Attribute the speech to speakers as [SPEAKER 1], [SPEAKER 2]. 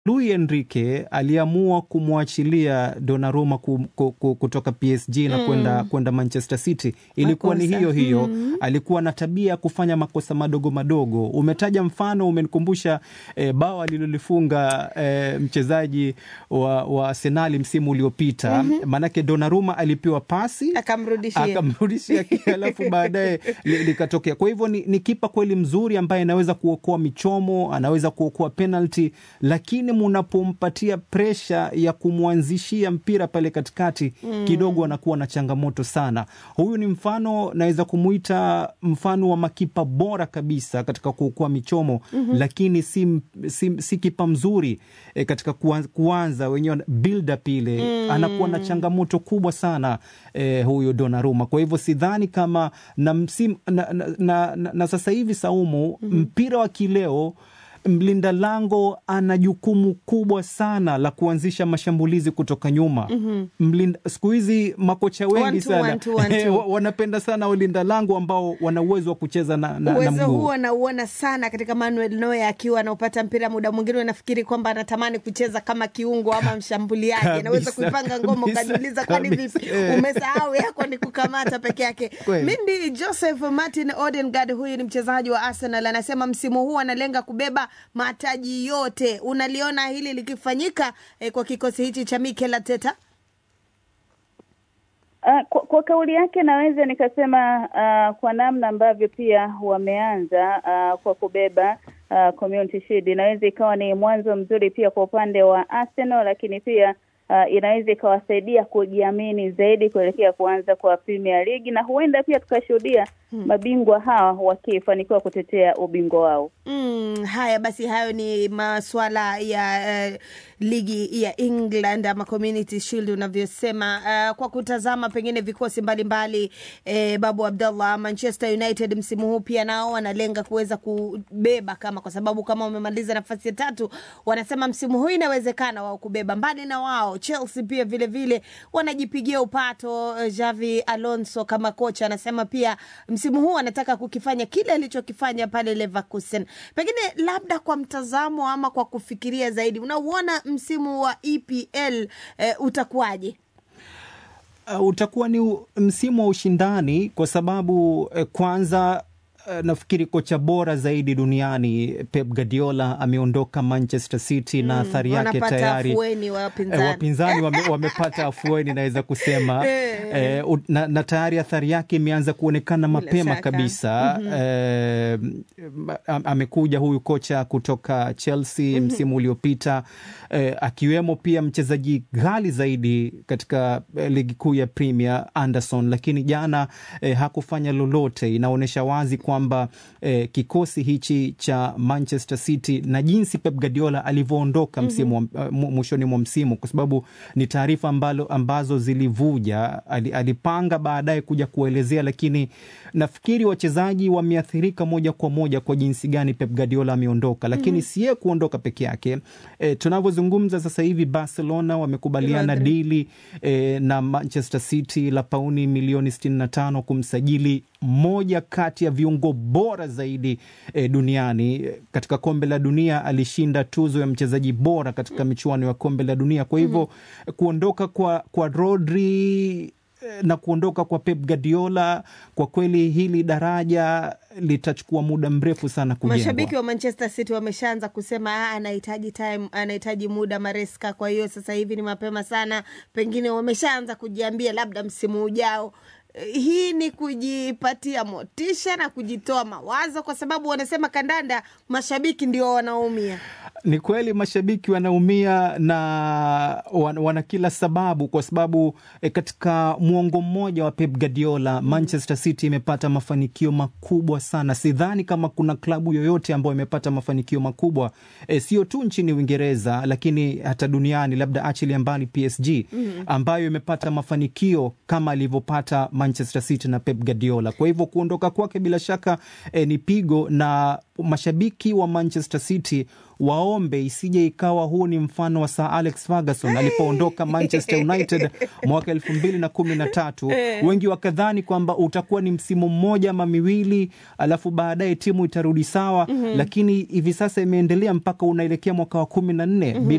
[SPEAKER 1] Luis Enrique aliamua kumwachilia Donnarumma ku, ku, ku, kutoka PSG na
[SPEAKER 2] Mm.
[SPEAKER 1] kwenda kwenda Manchester City ilikuwa ni
[SPEAKER 2] Makosa.
[SPEAKER 1] hiyo hiyo
[SPEAKER 2] Mm.
[SPEAKER 1] alikuwa na tabia ya kufanya makosa madogo madogo. Umetaja mfano, umenikumbusha eh, bao alilolifunga eh, mchezaji wa, wa Arsenali msimu uliopita
[SPEAKER 2] Mhm.
[SPEAKER 1] maanake Donnarumma alipewa pasi
[SPEAKER 2] akamrudishia
[SPEAKER 1] akamrudishia alafu baadaye li- likatokea. Kwa hivyo ni, ni kipa kweli mzuri ambaye anaweza kuokoa michomo, anaweza kuokoa penalty, lakini munapompatia presha ya kumwanzishia mpira pale katikati
[SPEAKER 2] Mm.
[SPEAKER 1] kidogo anakuwa na changamoto sana. Huyu ni mfano, naweza kumuita mfano wa makipa bora kabisa katika kuokoa michomo
[SPEAKER 2] Mhm.
[SPEAKER 1] lakini si, si, si kipa mzuri e, katika kuanza, kuanza wenyewe build up ile
[SPEAKER 2] Mm.
[SPEAKER 1] anakuwa na changamoto kubwa sana eh, huyo Donnarumma. Kwa hivyo sidhani kama na, msim, na, na, na, na, na sasa hivi Saumu, mpira wa kileo mlinda lango ana jukumu kubwa sana la kuanzisha mashambulizi kutoka nyuma.
[SPEAKER 2] Mhm.
[SPEAKER 1] Mlinda, siku hizi makocha wengi
[SPEAKER 2] One two,
[SPEAKER 1] sana
[SPEAKER 2] one two, one two.
[SPEAKER 1] wa- wanapenda sana walinda lango ambao wana uwezo wa kucheza na, na, na
[SPEAKER 2] uwezo
[SPEAKER 1] mguu.
[SPEAKER 2] huo nauona sana katika Manuel Neuer akiwa anaupata mpira, muda mwingine unafikiri kwamba anatamani kucheza kama kiungo ama mshambuliaji,
[SPEAKER 1] Kabisa,
[SPEAKER 2] anaweza kuipanga ngoma
[SPEAKER 1] kabisa,
[SPEAKER 2] ukajiuliza, kwani
[SPEAKER 1] kabisa,
[SPEAKER 2] vipi
[SPEAKER 1] eh.
[SPEAKER 2] umesahau yako ni kukamata peke yake.
[SPEAKER 1] Kweli.
[SPEAKER 2] Mindi Joseph Martin Odegaard, huyu ni mchezaji wa Arsenal, anasema msimu huu analenga kubeba mataji yote. Unaliona hili likifanyika eh, kwa kikosi hichi cha Mikel Arteta?
[SPEAKER 3] Uh, kwa, kwa kauli yake naweza nikasema uh, kwa namna ambavyo pia wameanza uh, kwa kubeba uh, Community Shield inaweza ikawa ni mwanzo mzuri pia kwa upande wa Arsenal, lakini pia uh, inaweza ikawasaidia kujiamini zaidi kuelekea kuanza kwa Premier League na huenda pia tukashuhudia
[SPEAKER 2] Hmm.
[SPEAKER 3] mabingwa hawa wakifanikiwa kutetea ubingwa wao.
[SPEAKER 2] Mm, haya basi, hayo ni maswala ya eh, ligi ya England ama Community Shield unavyosema. Uh, kwa kutazama pengine vikosi mbalimbali eh, Babu Abdallah, Manchester United msimu huu pia nao wanalenga kuweza kubeba kama, kwa sababu kama wamemaliza nafasi ya tatu, wanasema msimu huu inawezekana wao kubeba. Mbali na wao, Chelsea pia vile vile wanajipigia upato. Eh, Xavi Alonso kama kocha anasema pia msimu huu anataka kukifanya kile alichokifanya pale Leverkusen. Pengine labda kwa mtazamo ama kwa kufikiria zaidi, unauona msimu wa EPL eh, utakuwaje?
[SPEAKER 1] Uh, utakuwa ni u- msimu wa ushindani kwa sababu eh, kwanza eh, nafikiri kocha bora zaidi duniani Pep Guardiola ameondoka Manchester City na athari yake
[SPEAKER 2] wanapata
[SPEAKER 1] tayari
[SPEAKER 2] afueni
[SPEAKER 1] eh,
[SPEAKER 2] wapinzani.
[SPEAKER 1] wapinzani wame, wamepata afueni naweza kusema
[SPEAKER 2] Eh.
[SPEAKER 1] eh, u- na, na tayari athari yake imeanza kuonekana
[SPEAKER 2] Bila
[SPEAKER 1] mapema
[SPEAKER 2] shaka.
[SPEAKER 1] kabisa
[SPEAKER 2] Mhm.
[SPEAKER 1] eh, am- amekuja huyu kocha kutoka Chelsea msimu uliopita eh, akiwemo pia mchezaji ghali zaidi katika eh, ligi kuu ya Premier Anderson, lakini jana eh, hakufanya lolote. Inaonyesha wazi kwamba eh, kikosi hichi cha Manchester City na jinsi Pep Guardiola alivyoondoka msimu wa- eh, mu- mwishoni mwa msimu, kwa sababu ni taarifa ambalo ambazo zilivuja. Ali, alipanga baadaye kuja kuelezea, lakini nafikiri wachezaji wameathirika moja kwa moja kwa jinsi gani Pep Guardiola ameondoka, lakini
[SPEAKER 2] Mhm.
[SPEAKER 1] si yeye kuondoka peke yake. E, tunavyozungumza sasa hivi Barcelona wamekubaliana
[SPEAKER 2] Madrid.
[SPEAKER 1] dili e, na Manchester City la pauni milioni 65 kumsajili moja kati ya viungo bora zaidi e, duniani. E, Katika kombe la dunia alishinda tuzo ya mchezaji bora katika michuano ya kombe la dunia. Kwa hivyo kuondoka kwa, kwa Rodri eh, na kuondoka kwa Pep Guardiola, kwa kweli hili daraja litachukua muda mrefu sana kujengwa.
[SPEAKER 2] Mashabiki wa Manchester City wameshaanza kusema "Ah, anahitaji time, anahitaji muda Maresca. Kwa hiyo sasa hivi ni mapema sana, pengine wameshaanza kujiambia labda msimu ujao. Eh, Hii ni kujipatia motisha na kujitoa mawazo, kwa sababu wanasema kandanda, mashabiki ndio wanaumia.
[SPEAKER 1] Ni kweli mashabiki wanaumia na wan- wana kila sababu, kwa sababu e, katika mwongo mmoja wa Pep Guardiola Manchester City imepata mafanikio makubwa sana. Sidhani kama kuna klabu yoyote ambayo imepata mafanikio makubwa e, sio tu nchini Uingereza, lakini hata duniani, labda achilia mbali PSG
[SPEAKER 2] Mhm.
[SPEAKER 1] ambayo imepata mafanikio kama alivyopata Manchester City na Pep Guardiola. Kwa hivyo kuondoka kwake bila shaka eh, ni pigo, na mashabiki wa Manchester City waombe isije ikawa huu ni mfano wa Sir Alex Ferguson alipoondoka Manchester United mwaka elfu mbili na kumi na tatu. Wengi wakadhani kwamba utakuwa ni msimu mmoja ama miwili, alafu baadaye timu itarudi sawa, lakini hivi sasa imeendelea mpaka unaelekea mwaka wa kumi na nne bila